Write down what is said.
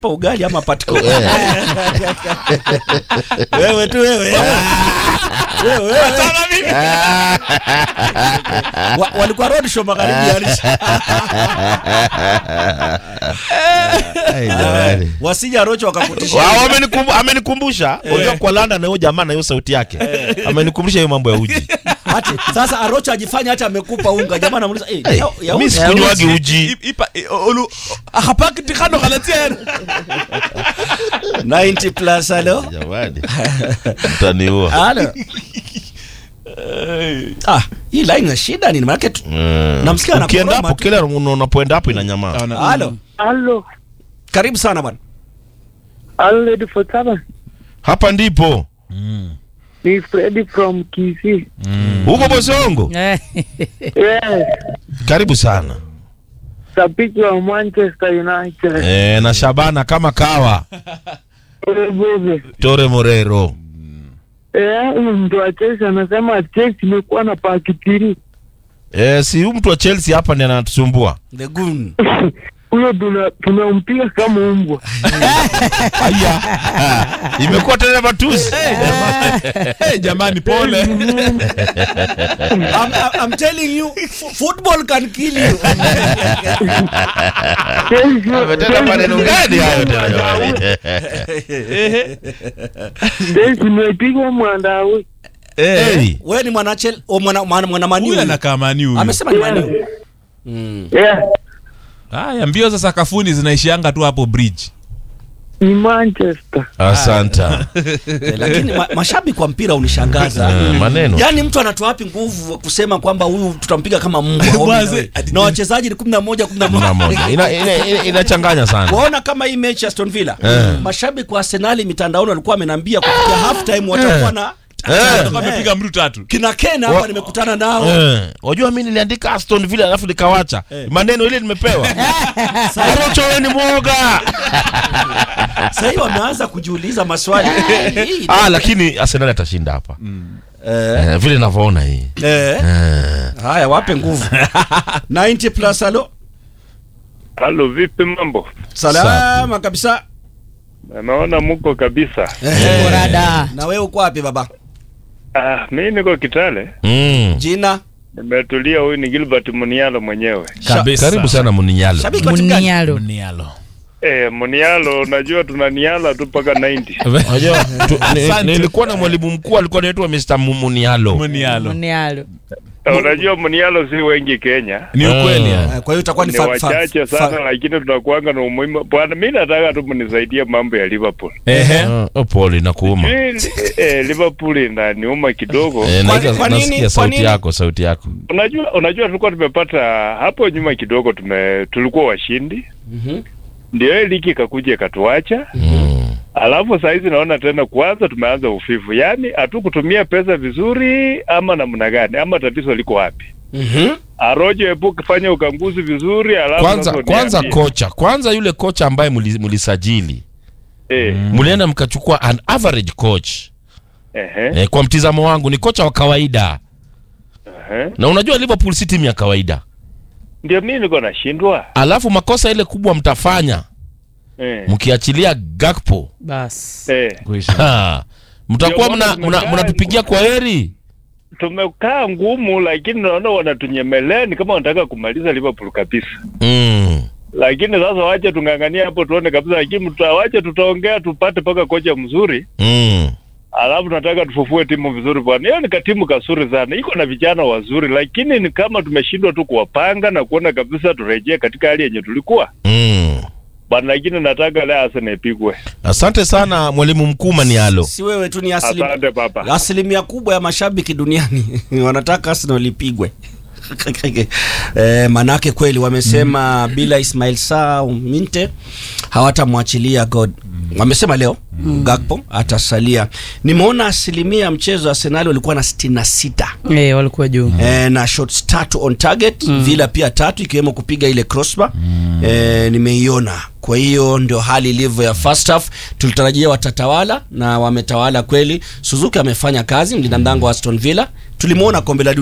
ugali ama patiko wewe tu wewe Wewe, wewe. Wa- walikuwa road show magharibi ya Arusha. Ai, jamani. wasija rocho wakakutisha Wa- wamenikumbu- Amenikumbusha unajua kwa London na huyo jamaa na hiyo sauti yake amenikumbusha hiyo mambo ya uji. Ati, sasa arocho ajifanya hata amekupa unga jamaa anamuuliza eh, Hey, ya- ya mi unga. sikunywagi uji. ipa olu hapaki kando kalatia 90 plus halo Jamani. Mtaniua. halo ah hii line ina shida nini maana tu Mm. Namsikia anakoroma Ukienda hapo tu. kila unapoenda hapo ina nyamaa. halo Halo, karibu sana bwana halo Lady Fotaba. Hapa ndipo. Ni Freddy from Kisii. Huko Bosongo. Eh, Yes, Karibu sana. shabiki wa Manchester United. Eh, na Shabana kama kawa. Bebe. Tore Morero. Eh, huyu mtu wa Chelsea anasema Chelsea imekuwa na pakitiri. Eh, si huyu mtu wa Chelsea hapa ndiye anatusumbua. the goon Huyo tuna tunampiga kama umbwa. Aya. Imekuwa tena matusi. jamani pole I'm, I'm, I'm telling you f- football can kill you Chelsea Ametenda maneno gani hayo tena jamani? Chelsea imepigwa mwandawi. Hey. wewe ni mwana chel o mwana mwana, mwana huyu maniu anakaa mani huyu amesema ni maniu Yeah, haya mbio za sakafuni zinaishianga tu hapo bridge ni Manchester. Asanta. Eh, lakini ma, mashabiki wa mpira unishangaza Eh, maneno. yaani mtu anatoa wapi nguvu kusema kwamba huyu tutampiga kama mbwa Bwaze. Ombi na we. na wachezaji ni kumi na moja kumi na Mna moja moja. Ina- ina- ina- Inachanganya sana. waona kama hii mechi ya Aston Villa Eh. mashabiki wa Arsenali mitandaoni walikuwa wamenambia kufikia half time watakuwa na Atakuwa Eh. amepiga mtu tatu kina Kena hapa Wa- nimekutana nao Eh, wajua mimi niliandika Aston Villa alafu nikawacha maneno ile nimepewa. Arocho wewe ni mwoga. sasa hivi wameanza kujiuliza maswali Hii- Ah, lakini Arsenal atashinda hapa. eh, Eh, vile ninavyoona hii. eh. Eh. haya wape nguvu 90 plus halo Halo, vipi mambo? salama kabisa Naona muko kabisa. Eh, Borada. na wewe uko wapi baba Ah, mi niko Kitale, Mm. jina nimetulia. Huyu ni Gilbert Munialo mwenyewe. Kabisa. Karibu sana Muninyalo. shabiki wa timu gani Munialo. Nialo. Eh, Munialo, unajua tunaniala tu mpaka 90. Unajua tu- ni- Asante. nilikuwa na mwalimu mkuu alikuwa anaitwa Mr. Munialo. Munialo. Munialo. Eh, Unajua Munialo si wengi Kenya, Ni ukweli Ah. ya. Eh, kwa hiyo itakuwa ni ni fa- fa- wachache fa- sana, lakini tunakuanga na umuhimu. Bwana, mi nataka tu mnisaidie mambo ya Liverpool. Ehe. Ah, oh, pole nakuuma. Eh, eh, Liverpool inaniuma kidogo. Eh, Kwa- naweza- kwa nini- nasikia kwa sauti nini? yako, sauti yako. Unajua, unajua tulikuwa tumepata hapo nyuma kidogo, tume tulikuwa washindi, Mhm. ndio hii ligi ikakuja ikatuacha Mm. Alafu saa hizi naona tena kwanza tumeanza ufifu, yaani hatukutumia pesa vizuri ama namna gani, ama tatizo liko wapi? Mhm. Arojo epu kufanya ukanguzi vizuri, alafu Kwanza sasa kwanza uniambie. kocha, kwanza yule kocha ambaye muli- mulisajili. eh, Mulienda mkachukua an average coach. ehe, Eh, kwa mtizamo wangu ni kocha wa kawaida. ehe. Na unajua Liverpool si timu ya kawaida. Ndio mimi niko nashindwa Alafu makosa ile kubwa mtafanya eh, mkiachilia Gakpo. Bas. eh. Ha. Mtakuwa Ndio mna maana mna- tumekaa- mnatupigia kwa heri. Tumekaa ngumu, lakini naona wanatunyemelea ni kama wanataka kumaliza Liverpool kabisa. Mm. Lakini sasa wache tung'ang'ania hapo tuone kabisa, lakini tutawache, tutaongea tupate mpaka kocha mzuri Mm. alafu nataka tufufue timu vizuri bwana. Hiyo ni katimu kasuri sana, iko na vijana wazuri, lakini ni kama tumeshindwa tu kuwapanga na kuona kabisa turejee katika hali yenye tulikuwa Mm. bwana. Lakini nataka leo Arsenal ipigwe. Asante sana mwalimu mkuu Manialo. si wewe tu ni asilim, Asante baba. asilimia kubwa ya mashabiki duniani wanataka Arsenal ipigwe eh, manake kweli wamesema bila Ismail Saa Minte hawatamwachilia God. Wamesema leo Gakpo atasalia. Nimeona asilimia ya mchezo wa Arsenal walikuwa na 66 Eh, walikuwa juu. eh, na shots tatu on target Villa pia tatu ikiwemo kupiga ile crossbar eh, nimeiona. Kwa hiyo ndio hali ilivyo ya first half. Tulitarajia watatawala na wametawala kweli. Suzuki amefanya kazi, mlinda mlango wa Aston Villa tulimwona kombe la dunia